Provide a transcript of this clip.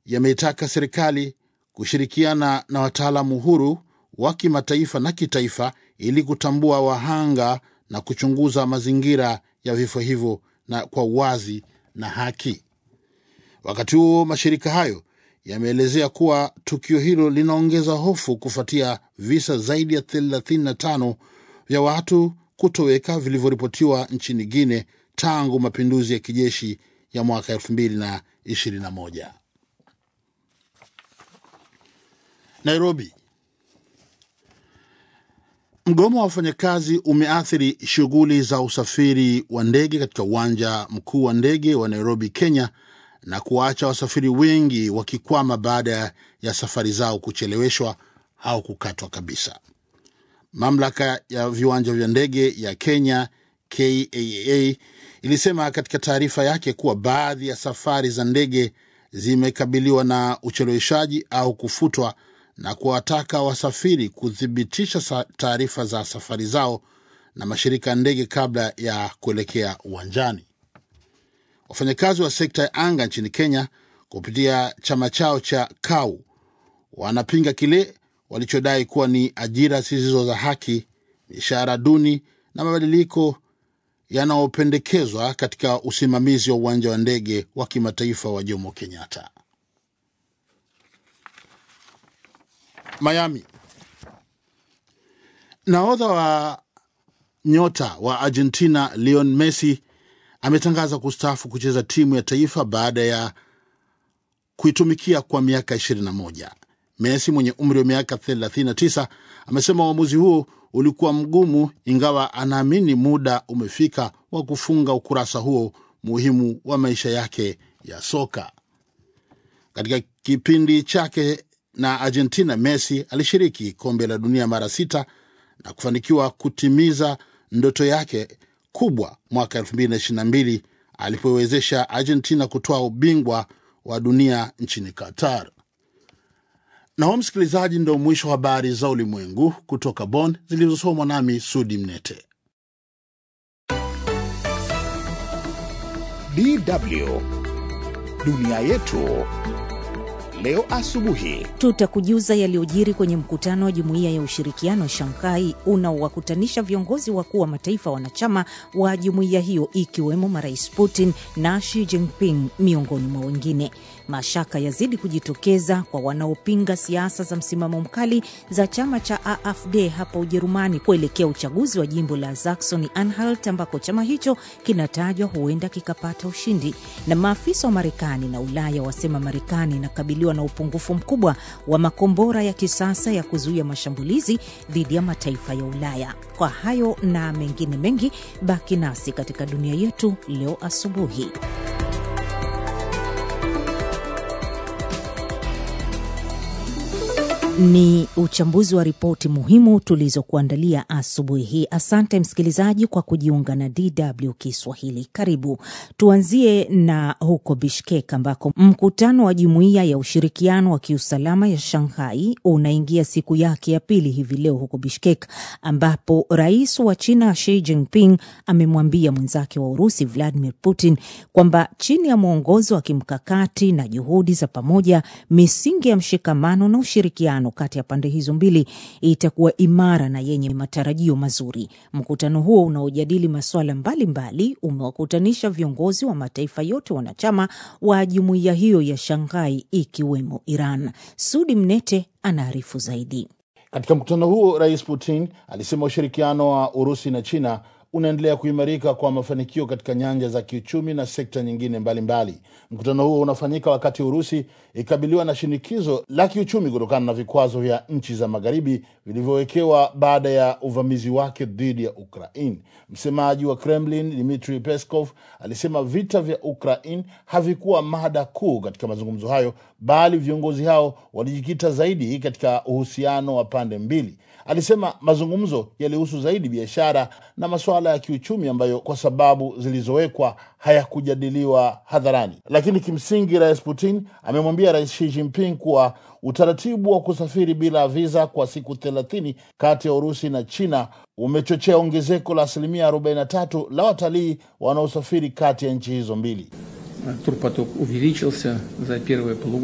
yameitaka serikali kushirikiana na wataalamu huru wa kimataifa na kitaifa ili kutambua wahanga na kuchunguza mazingira ya vifo hivyo na kwa uwazi na haki. Wakati huo mashirika hayo yameelezea kuwa tukio hilo linaongeza hofu kufuatia visa zaidi ya 35 vya watu kutoweka vilivyoripotiwa nchini Guine tangu mapinduzi ya kijeshi ya mwaka 2021. Nairobi. Mgomo wa wafanyakazi umeathiri shughuli za usafiri wa ndege katika uwanja mkuu wa ndege wa Nairobi, Kenya, na kuwaacha wasafiri wengi wakikwama baada ya safari zao kucheleweshwa au kukatwa kabisa. Mamlaka ya viwanja vya ndege ya Kenya KAA ilisema katika taarifa yake kuwa baadhi ya safari za ndege zimekabiliwa na ucheleweshaji au kufutwa na kuwataka wasafiri kuthibitisha taarifa za safari zao na mashirika ya ndege kabla ya kuelekea uwanjani. Wafanyakazi wa sekta ya anga nchini Kenya kupitia chama chao cha KAU wanapinga kile walichodai kuwa ni ajira zisizo za haki, mishahara duni na mabadiliko yanayopendekezwa katika usimamizi wa uwanja wa ndege wa kimataifa wa Jomo Kenyatta. Miami. Nahodha wa nyota wa Argentina Lionel Messi ametangaza kustaafu kucheza timu ya taifa baada ya kuitumikia kwa miaka 21. Messi mwenye umri wa miaka 39 amesema uamuzi huo ulikuwa mgumu, ingawa anaamini muda umefika wa kufunga ukurasa huo muhimu wa maisha yake ya soka. Katika kipindi chake na Argentina, Messi alishiriki kombe la dunia mara sita na kufanikiwa kutimiza ndoto yake kubwa mwaka 2022 alipowezesha Argentina kutoa ubingwa wa dunia nchini Qatar. Na huo msikilizaji, ndo mwisho wa habari za ulimwengu kutoka Bonn zilizosomwa nami Sudi Mnete. DW dunia yetu leo asubuhi. Tutakujuza yaliyojiri kwenye mkutano wa jumuiya ya ushirikiano wa Shanghai unaowakutanisha viongozi wakuu wa mataifa wanachama wa jumuiya hiyo ikiwemo marais Putin na Xi Jinping miongoni mwa wengine. Mashaka yazidi kujitokeza kwa wanaopinga siasa za msimamo mkali za chama cha AfD hapa Ujerumani kuelekea uchaguzi wa jimbo la Saxony Anhalt ambako chama hicho kinatajwa huenda kikapata ushindi. Na maafisa wa Marekani na Ulaya wasema Marekani inakabiliwa na upungufu mkubwa wa makombora ya kisasa ya kuzuia mashambulizi dhidi ya mataifa ya Ulaya. Kwa hayo na mengine mengi, baki nasi katika dunia yetu leo asubuhi. Ni uchambuzi wa ripoti muhimu tulizokuandalia asubuhi hii. Asante msikilizaji kwa kujiunga na DW Kiswahili. Karibu. Tuanzie na huko Bishkek ambako mkutano wa jumuiya ya ushirikiano wa kiusalama ya Shanghai unaingia siku yake ya pili hivi leo huko Bishkek, ambapo rais wa China Xi Jinping amemwambia mwenzake wa Urusi Vladimir Putin kwamba chini ya mwongozo wa kimkakati na juhudi za pamoja, misingi ya mshikamano na ushirikiano kati ya pande hizo mbili itakuwa imara na yenye matarajio mazuri. Mkutano huo unaojadili masuala mbalimbali umewakutanisha viongozi wa mataifa yote wanachama wa jumuiya hiyo ya Shanghai ikiwemo Iran. Sudi Mnete anaarifu zaidi. Katika mkutano huo, Rais Putin alisema ushirikiano wa Urusi na China unaendelea kuimarika kwa mafanikio katika nyanja za kiuchumi na sekta nyingine mbalimbali mbali. Mkutano huo unafanyika wakati Urusi ikabiliwa na shinikizo la kiuchumi kutokana na vikwazo vya nchi za magharibi vilivyowekewa baada ya uvamizi wake dhidi ya Ukraine. Msemaji wa Kremlin Dmitry Peskov alisema vita vya Ukraine havikuwa mada kuu katika mazungumzo hayo, bali viongozi hao walijikita zaidi katika uhusiano wa pande mbili. Alisema mazungumzo yalihusu zaidi biashara na masuala ya kiuchumi ambayo kwa sababu zilizowekwa hayakujadiliwa hadharani. Lakini kimsingi, Rais Putin amemwambia Rais Xi Jinping kuwa utaratibu wa kusafiri bila viza kwa siku thelathini kati ya Urusi na China umechochea ongezeko la asilimia 43 la watalii wanaosafiri kati ya nchi hizo mbili. Турпоток увеличился за первое полугодие.